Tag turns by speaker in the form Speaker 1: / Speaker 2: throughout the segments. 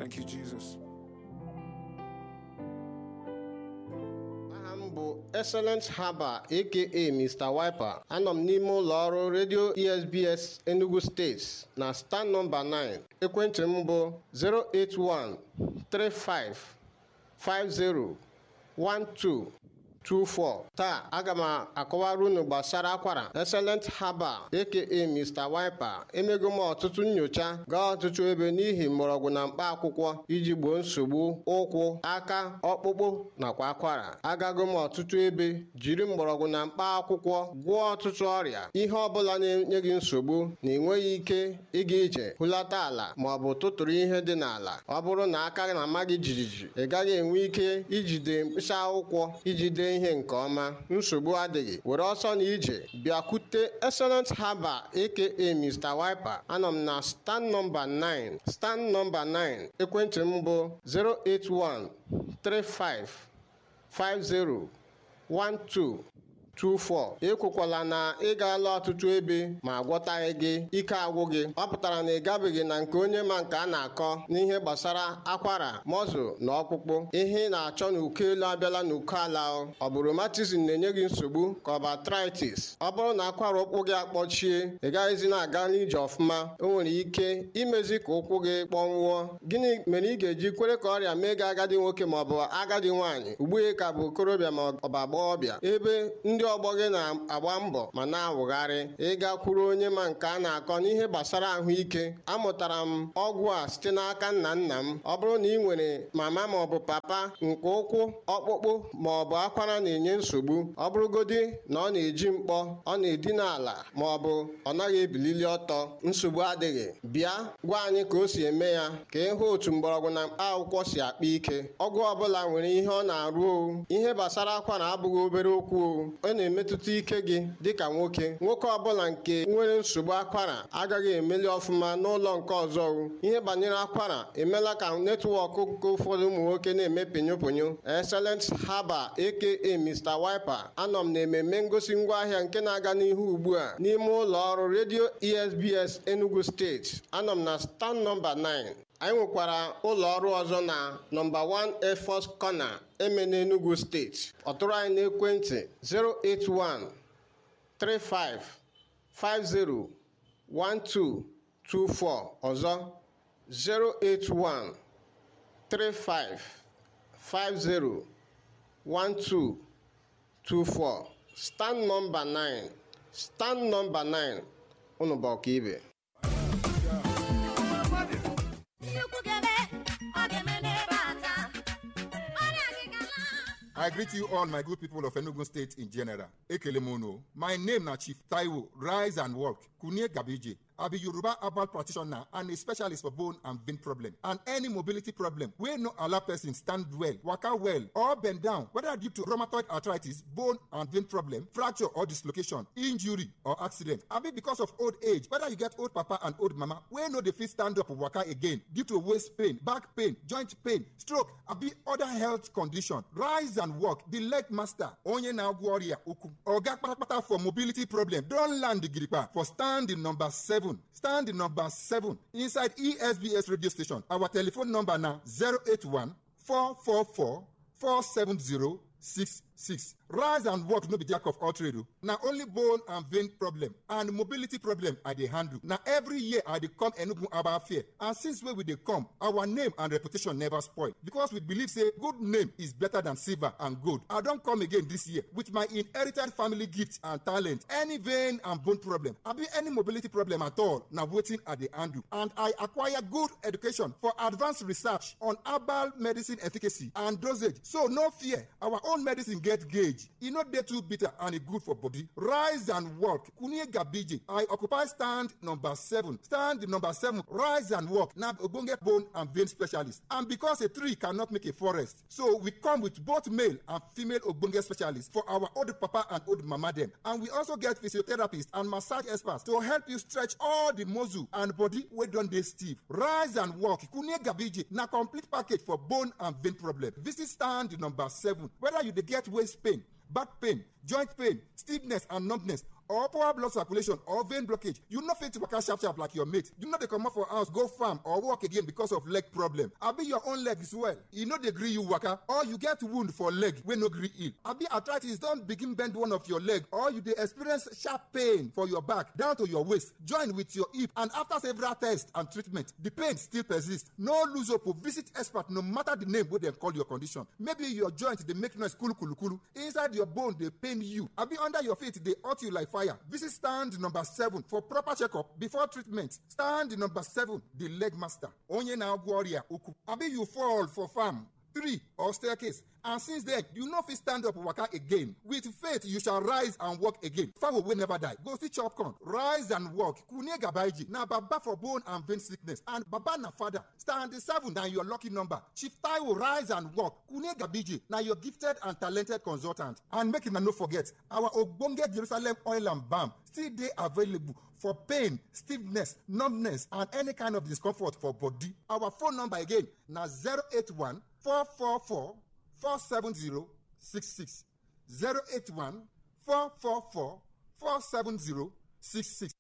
Speaker 1: Thank you, Jesus.
Speaker 2: aha m bụ excellent haba aka mr wiper anọ m n'ime ụlọ ọrụ redio esbs enugu steeti na star nọmba 9 ekwentị m bụ 08135501224 taa aga m akọwara unu gbasara akwara excellent haba aka mr wiper emego m ọtụtụ nyocha gaa ọtụtụ ebe n'ihi mgbọrọgwụ na mkpa akwụkwọ iji gboo nsogbu ụkwụ aka ọkpụkpụ nakwa akwara agago m ọtụtụ ebe jiri mgbọrọgwụ na mkpa akwụkwọ gwọọ ọtụtụ ọrịa ihe ọbụla na-enye gị nsogbu na enweghị ike ịga ije hụlata ala ma ọ bụ tụtụrụ ihe dị n'ala ọ bụrụ na aka na-ama gị jijiji ị gaghị enwe ike ijide mkpịsị akwụkwọ iji dee ihe nke ọma nsogbu adịghị were ọsọ na ije bịakwute excellent haba aka mr wiper anọ m na stand nọmba 9 stand nọmba 9 ekwentị m bụ 081 35 50 12 24 ekwekwala na ị gaala ọtụtụ ebe ma gwọtaghị gị ike agwụ gị ọ pụtara na ị gabeghị na nke onye ma nke a na-akọ n'ihe gbasara akwara mọzụ na ọkpụkpụ ihe ị na-achọ n'uko elu abịala n'uko ala o. ọ bụ rheumatism na-enye gị nsogbu ka ọ bụ arthritis ọ bụrụ na akwara ụkwụ gị akpọchie ị gaghịzi na-aga n'ije ọfụma o nwere ike imezi ka ụkwụ gị kpọnwụọ gịnị mere ị ga-eji kwere ka ọrịa mee gị agadi nwoke ma ọ bụ agadi nwaanyị ugbu a ka bụ okorobịa ma ọ bụ agbọghọbịa ebe ndị ọgbọ gị na-agba mbọ ma na-awụgharị ịgakwuru onye ma nke a na-akọ n'ihe gbasara ahụike amụtara m ọgwụ a site n'aka nna nna m ọ bụrụ na ị nwere mama ma ọ bụ papa nke ụkwụ ọkpụkpụ ma ọ bụ akwara na-enye nsogbu ọ bụrụgodi na ọ na-eji mkpọ ọ na-edina ala ma ọ bụ ọ naghị ebilili ọtọ nsogbu adịghị bịa gwa anyị ka o si eme ya ka ịhụ otu mgbọrọgwụ na mkpa akwụkwọ si akpa ike ọgwụ ọbụla nwere ihe ọ na-arụ o ihe gbasara akwara abụghị obere okwu o ọ na-emetụta ike gị dịka nwoke nwoke ọbụla nke nwere nsogbu akwara agaghị emeli ọfụma n'ụlọ nke ọzọ o. ihe banyere akwara emela ka netwọk nke ụfọdụ ụmụ nwoke na-eme pinyoponyo excellent haba aka mr wiper anọ m na ememme ngosi ngwaahịa nke na-aga n'ihu ugbu a n'ime ụlọ ọrụ redio esbs enugu steeti anọ m na stand nọmba 9 anyị nwekwara ụlọ ọrụ ọzọ na nọmba 1 air force corner eme n'enugu steeti ọ tụrụ anyị n'ekwentị 081 35 50 1224 ọzọ 081 35 50 1224 stand nọmba 9 stand nọmba 9 unu bụ ọkaibe
Speaker 3: nnukwu gebe ọ ga-eme n'ebe a taa ọrịa gị gala
Speaker 4: I greet you all, my good people of Enugu State in general. Ekelemono. My name na Chief Taiwo. Rise and walk. Kunye Gabiji. I be Yoruba herbal practitioner and a specialist for bone and vein problem and any mobility problem wey no allow person stand well, waka well or bend down whether due to rheumatoid arthritis, bone and vein problem, fracture or dislocation, injury or accident. Abi because of old age, whether you get old papa and old mama wey no dey fit stand up waka again due to waist pain, back pain, joint pain, stroke, abi other health condition. Rise and walk. The leg master, onye na-agwọ ọrịa ukwu. Oga kpatakpata for mobility problem don land gidigba for stand number seven. Stand number seven inside ESBS radio station. Our telephone number na 081 444 470 66. Rise and walk no be jack of all trade o. Na only bone and vein problem and mobility problem I dey handle. Na every year I dey come Enugu Herbal Fair and since wey we dey come, our name and reputation never spoil because we believe say good name is better than silver and gold. I don come again this year with my inherited family gift and talent. Any vein and bone problem, abi any mobility problem at all, na wetin I dey handle. And I acquire good education for advanced research on herbal medicine efficacy and dosage. So no fear, our own medicine get gauge. E no dey too bitter and e good for body. Rise and walk. Kunye Gabiji. I occupy stand number seven. Stand number seven. Rise and walk. Na ogbonge bone and vein specialist. And because a tree cannot make a forest, so we come with both male and female ogbonge specialists for our old papa and old mama dem. And we also get physiotherapists and massage experts to help you stretch all the muscle and body wey don dey stiff. Rise and walk. Kunye Gabiji na complete package for bone and vein problem. Visit stand number seven. Whether you dey get waist pain, back pain, joint pain, stiffness and numbness or poor blood circulation or vein blockage you no fit waka sharp sharp like your mate you no dey comot for house go farm or work again because of leg problem abi your own leg swell e no dey gree you waka or you get wound for leg wey no gree heal abi arthritis don begin bend one of your leg or you dey experience sharp pain for your back down to your waist join with your hip and after several tests and treatment the pain still persist no lose hope o visit expert no matter the name wey dem call your condition maybe your joint dey make noise kulukulukulu inside your bone dey pain you abi under your feet dey hurt you like fire visit stand number seven for proper checkup before treatment stand number seven the leg master onye na-agwọ ọrịa ukwu abi you fall for farm tree or staircase and since then you no fit stand up waka again with faith you shall rise and walk again fowl wey never die go still chop corn rise and walk kunye gabaiji na baba for bone and vein sickness and baba na father stand seven na your lucky number chief taiwo rise and walk kunye gabiji na your gifted and talented consultant and make una no forget our ogbonge jerusalem oil and balm still dey available for pain stiffness numbness and any kind of discomfort for body our phone number again na 081 444 47066 081 444 47066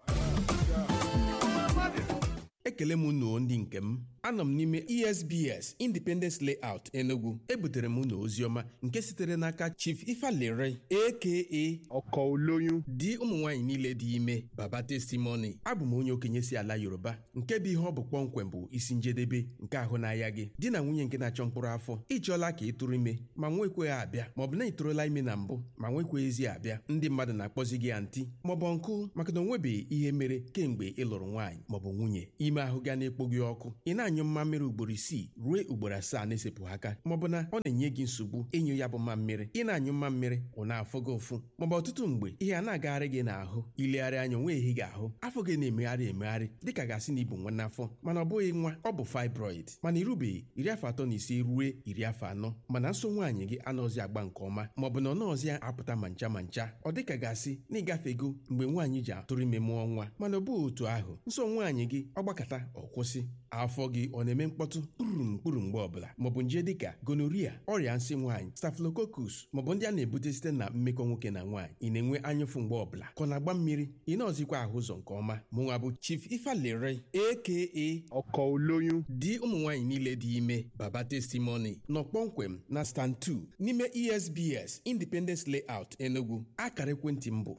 Speaker 1: ekele m unu ndị nke m anọ m n'ime esbs independence layout enugu ebutere m unu oziọma nke sitere n'aka chief ifalere aka
Speaker 5: ọkọ olóyún
Speaker 1: di ụmụ nwaanyị niile dị ime baba testimony abụ m onye okenye si ala yoruba nke bụ ihe ọ bụ kpọmkwem bụ isi njedebe nke ahụ n'ahịa gị di na nwunye nke na-achọ mkpụrụ afọ ịchọọla ka ị tụrụ ime ma nwekweghị abịa maọbụ na ị tụrụla ime na mbụ ma nwekweghịzi abịa ndị mmadụ na-akpọzi gị antị maọbụ nkụ maka na onwebeghị ihe mere kemgbe ị lụrụ nwaanyị maọbụ nwunye ime ahụ ga na-ekpo gị ọkụ ị na-anyụ mmammiri ugboro isii ruo ugboro asaa na-esepụghị aka maọbụ na ọ na-enye gị nsogbu ịnyụ ya bụ mmammiri ị na-anyụ mmammiri ọ na-afụ gị ụfụ maọbụ ọtụtụ mgbe ihe a na-agagharị gị n'ahụ ilegharị anya onwe ehi gị ahụ afọ gị na-emegharị emegharị dịka gasị na ibu nwa n'afọ mana ọ bụghị nwa ọ bụ fibroid mana irubeghị iri afọ atọ na ise ruo iri afọ anọ mana nso nwaanyị gị anọzi agba nke ọma maọbụ na ọ nọọzi apụta ma ncha ma ncha ọ dịka gasị na ịgafego mgbe nwaanyị ji atụrụ ime mụọ nwa mana ọ bụghị otu ahụ nso nwaanyị gị ọ gbakọta ọ kwụsị afọ gị ọ na-eme mkpọtụ kpurum kpuru mgbe ọbụla maọbụ nje dịka gonoria ọrịa nsị nwaanyị staphylococcus maọbụ ndị a na-ebute site na mmekọ nwoke na nwaanyị ị na-enwe anyụfụ mgbe ọbụla ka ọ na-agba mmiri ị na-ọzikwa ahụ ụzọ nke ọma mụnwa bụ chief ifalere aka
Speaker 5: ọkọ olóyún
Speaker 1: di ụmụ nwaanyị niile dị ime baba testimony nọ kpọmkwem na stand 2 n'ime esbs independence layout enugu akara ekwentị m bụ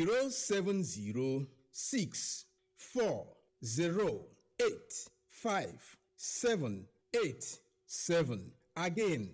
Speaker 1: 07064085787 again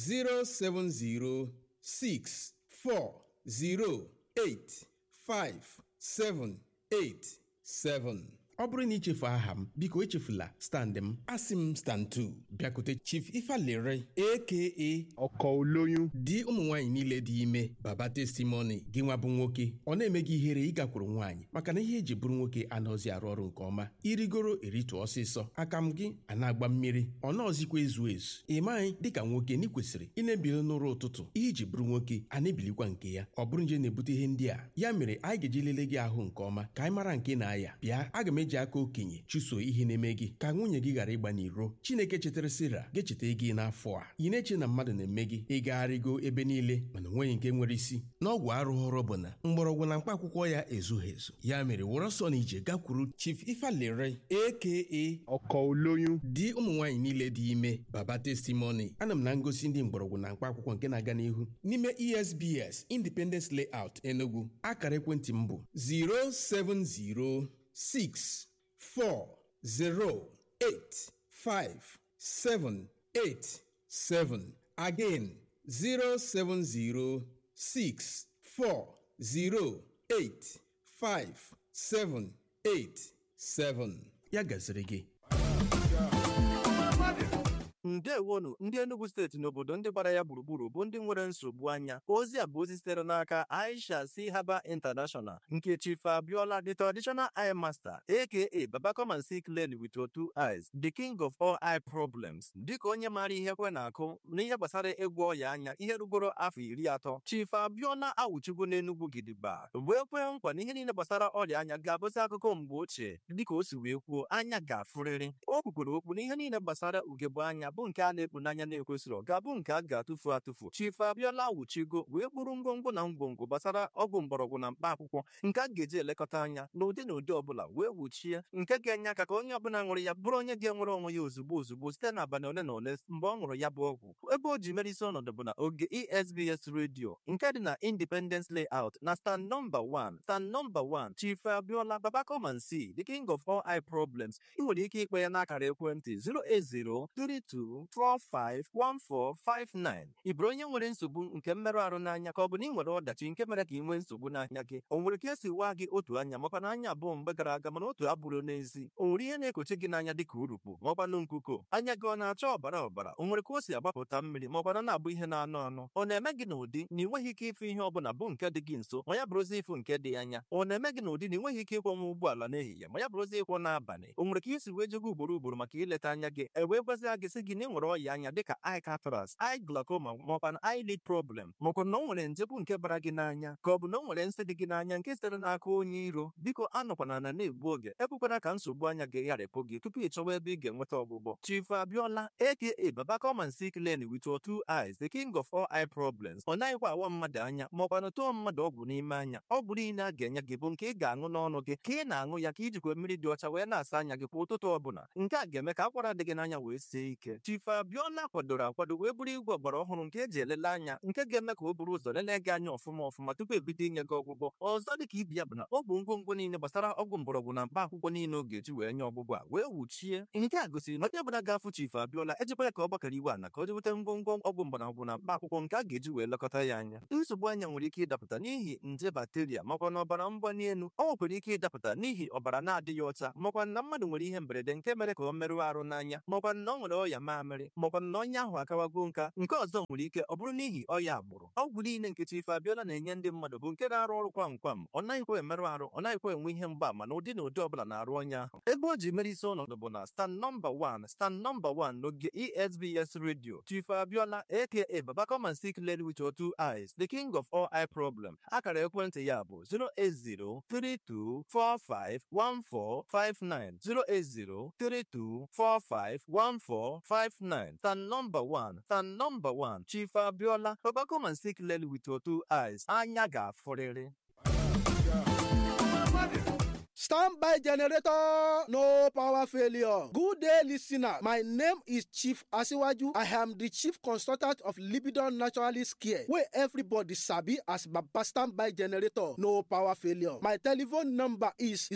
Speaker 1: 07064085787 ọ bụrụ na ichefu aha m biko echefula stand m asị m stand 2 bịakute chief ifalere aka
Speaker 5: ọkọ olóyún
Speaker 1: di ụmụ nwaanyị niile dị ime baba testimony gị nwa bụ nwoke ọ na-eme gị ihere ịgakwuru nwaanyị maka na ihe eji bụrụ nwoke anaghịzi arụ ọrụ nke ọma irigoro eritụ ọsịsọ aka m gị a na-agba mmiri ọ naọzikwa ezu ezu ị maghị dịka nwoke na ị kwesịrị ị na-ebili n'ụra ụtụtụ ihe iji bụrụ nwoke a na-ebilikwa nke ya ọ bụrụ nje na-ebute ihe ndị a ya mere anyị ga-eji lelee gị ahụ nke ọma ka anyị mara nke na-aya bịa aga m eji aka okenye chụso ihe na-eme gị ka nwunye gị ghara ịgba n'iro chineke chetara sira ga-echeta gị n'afọ a ị na-eche na mmadụ na-eme gị ịgagharịgo ebe niile mana onweghị nke nwere isi n'ọgwụ arụghọrọ bụ na mgbọrọgwụ na mkpa akwụkwọ ya ezughị ezu ya mere wụrụ ọsọ na ije gakwuru chief ifalere aka
Speaker 5: ọkọ olóyún
Speaker 1: di ụmụ nwaanyị niile dị ime baba testimony ana m na ngosi ndị mgbọrọgwụ na mkpa akwụkwọ nke na-aga n'ihu n'ime esbs independence layout enugu akara ekwentị m bụ 070 6 4 0 8 5 7 8 7 again 070 6 4 0 8 5 7 8 7 ya gaziri gị
Speaker 6: ndewonu ndị enugu steeti n'obodo ndị gbara ya gburugburu bụ ndị nwere nsogbu anya ozi a bụ ozi sitere n'aka aisha si haba international nke chief abiola the traditional eye master aka baba come and see clearly with your two eyes the king of all eye problems dịka onye maara ihe kwe na-akụ n'ihe gbasara ịgwọ ọya anya ihe rugoro afọ iri atọ chief abiola awụchigo n'enugwu gidigba wee kwee nkwa na ihe niile gbasara ọrịa anya ga-abụzi akụkọ mgbe ochie dịka o si wee kwuo anya ga-afụrịrị o kwukwere okwu na ihe niile gbasara ugegbe anya bụ nke a na-ekpu n'anya na-ekwesịrị ga-abụ nke a ga-atụfu atụfu chief abiola wuchigo wee kpụrụ ngwongwo na ngwongwo gbasara ọgwụ mgbọrọgwụ na mkpa akwụkwọ nke a ga-eji elekọta anya n'ụdị na ụdị ọbụla wee wuchie nke ga-enye aka ka onye ọbụla ṅụrụ ya bụrụ onye ga-enwere onwe ya ozugbo ozugbo site n'abalị ole na ole mgbe ọ ṅụrụ ya bụ ọgwụ ebe o ji mere isi ọnọdụ bụ na oge esbs redio nke dị na independence layout na stand nọmba 1 stand nọmba 1 chief abiola babakomansi the king of all eye problems ị nwere ike ikpe ya n'akara ekwentị 08032451459 ị bụrụ onye nwere nsogbu nke mmerụ ahụ n'anya ka ọ bụ na ị nwere ọdachi nke mere ka ị nwee nsogbu n'anya gị o nwere ka esi waa gị otu anya makwa na anya abụọ mgbe gara aga mana otu abụrụ n'ezi o nwere ihe na-ekochi gị n'anya dịka urukpu ma ọkwanụ nkuko anya gị ọ na-acha ọbara ọbara o nwere ka o si agbapụta mmiri ma ọkwana na-abụ ihe na-anụ anụ ọ na-eme gị n'ụdị na ị nweghị ike ịfụ ihe ọbụla bụ nke dị gị nso ma ya bụrụzi ịfụ nke dị anya ọ na-eme gị n'ụdị na ị nweghị ike ịkwọnwa ụgbọala n'ehihie ma ya bụrụzi ịkwọ n'abalị o nwere ka isi wee jego ugboro ugboro maka ileta anya gị e wee gwazia gị sị gị na ị nwere ọya anya dịka eye cataracts eye glaucoma maọkwa na eyelid problem maọkwa na o nwere nje bụ nke bara gị n'anya ka ọ bụ na o nwere nsị dị gị n'anya nke sitere n'aka onye iro biko anọkwana na na-egbu oge ekwekwana ka nsogbu anya gị gharịpụ gị tupu ị chọwa ebe ị ga-enweta ọgwụgwọ chief abiola aka babacoman sick lane with your two eyes the king of all eye problems ọ naghịkwa awa mmadụ anya maọkwa na tụọ mmadụ ọgwụ n'ime anya ọgwụ niile a ga-enye gị bụ nke ị ga-aṅụ n'ọnụ gị ka ị na-aṅụ ya ka ijikwa mmiri dị ọcha wee na-asa anya gị kwa ụtụtụ ọbụla nke a ga-eme ka akwara dị gị n'anya wee sie ike chief abiola kwadoro akwado wee bụrụ igwe ọgbara ọhụrụ nke eji elele anya nke ga-eme ka o buru ụzọ lelee gị anya ọfụma ọfụma tupu ebido inye gị ọgwụgwọ ọzọ dị ka ibi ya bụ na ọ bụ ngwongwo niile gbasara ọgwụ mgbọrọgwụ na mkpa akwụkwọ niile ọ ga-eji wee nye ọgwụgwọ a wee wuchie nke a gosiri na onye ọbụla ga-afụ chief abiola ejikwa ya ka ọ gbakọrọ iwe ana ka o jeweta ngwongwo ọgwụ mgbọrọgwụ na mkpa akwụkwọ nke a ga-eji wee lekọta ya anya nsogbu anya nwere ike ịdapụta n'ihi nje bakteria makwa na ọbara mgbali elu ọ nwekwara ike ịdapụta n'ihi ọbara na-adịghị ọcha makwa na mmadụ nwere ihe mberede nke mere ka ọ merụọ arụ n'anya makwa na ọ nwere ọya mamịrị makwa na ọnya ahụ akawago nka nke ọzọ nwere ike ọ bụrụ n'ihi ọya agbụrụ ọgwụ niile nke chief abiola na-enye ndị mmadụ bụ nke na-arụ ọrụ kwam kwam ọ naghịkwa emerụ arụ ọ naghịkwa enwe ihe mgbaama na ụdị na ụdị ọbụla na-arụ ọnya ahụ ebe o ji mere isi ọnọdụ bụ na stand nọmba 1 stand nọmba 1 n'oge esbs radio chief abiola aka babacoman sick lady with your two eyes the king of all eye problem akara ekwentị ya bụ 08032451459 08032451459 stand nọmba 1 stand nọmba 1 chief abiola babacoman sick lady with your two eyes anya ga-afụrịrị
Speaker 7: Standby generator, no power failure. Good day, listener. My name is Chief Asiwaju. I am the chief consultant of Libidon Naturalist Care, where everybody sabi as Baba Standby generator, no power failure. My telephone number is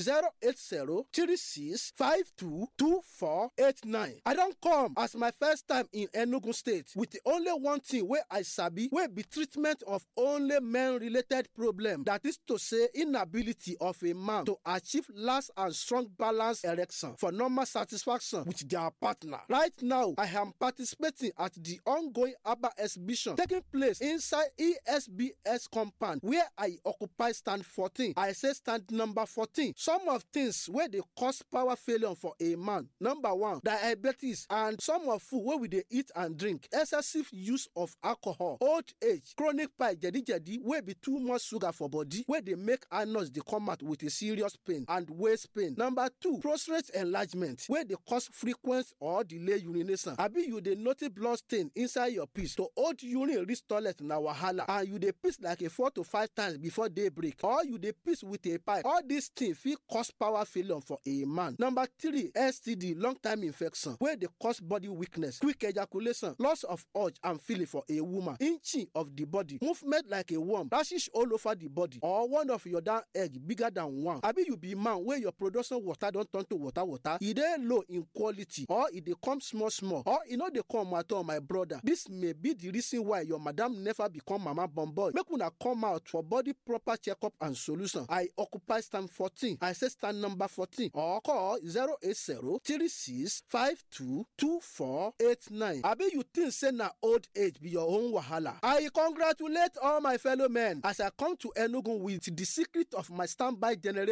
Speaker 7: 080-3652-2489. I don't come as my first time in Enugu State with the only one thing where I sabi, where be treatment of only men-related problem. That is to say, inability of a man to achieve last and strong balance erection for normal satisfaction with their partner. Right now, I am participating at the ongoing ABBA exhibition taking place inside ESBS compound where I occupy stand 14. I say stand number 14. Some of things where they cause power failure for a man. Number one, diabetes and some of food where we they eat and drink. Excessive use of alcohol, old age, chronic pie, jadi jadi, where be too much sugar for body, where they make anus they come out with a serious pain and waist pain. Number two, prostate enlargement wey dey cause frequent or delay urination. Abi you dey notice blood stain inside your piss to hold urine reach toilet na wahala and you dey piss like a four to five times before day break or you dey piss with a pipe. All these things fit cause power failure for a man. Number three, STD long time infection wey dey cause body weakness, quick ejaculation, loss of urge and feeling for a woman, inching of the body, movement like a worm, rashes all over the body or one of your down egg bigger than one. Abi you be man wey your production water don turn to water water e dey low in quality or e dey come small small or e no dey come at all my brother this may be the reason why your madam never become mama born boy make una come out for body proper checkup and solution i occupy stand fourteen i say stand number fourteen or call zero eight zero three six five two two four eight nine abi you think say na old age be your own wahala i congratulate all my fellow men as i come to enugu with the secret of my standby generator herbal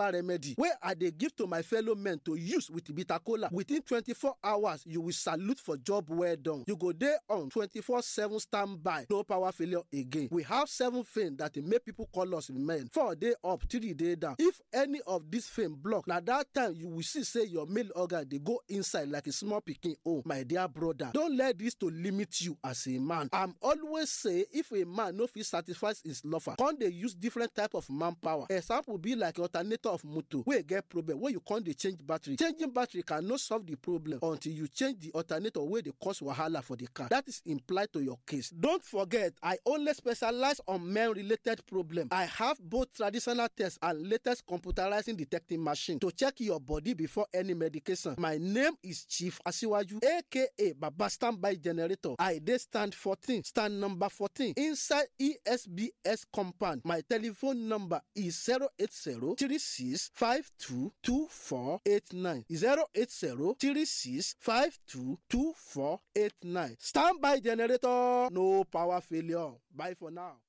Speaker 7: natural remedy wey i dey give to my fellow men to use with bitter kola within twenty-four hours you will salute for job well done you go dey on twenty-four seven standby no power failure again we have seven fame that dey make people call us men four dey up three dey down if any of this fame block na that time you will see say your male organ dey go inside like a small pikin own my dear brother don let this to limit you as a man i'm always say if a man no fit satisfy his lover come dey use different type of manpower example be like alternator of motor wey get problem wey you come dey change battery changing battery can no solve the problem until you change the alternator wey dey cause wahala for the car that is implied to your case don't forget i only specialize on men related problem i have both traditional tests and latest computerizing detecting machine to check your body before any medication my name is chief asiwaju aka baba standby generator i dey stand fourteen stand number fourteen inside esbs compound my telephone number is zero eight zero three six five two two four eight nine zero eight zero three six five two two four eight nine standby generator no power failure bye for now.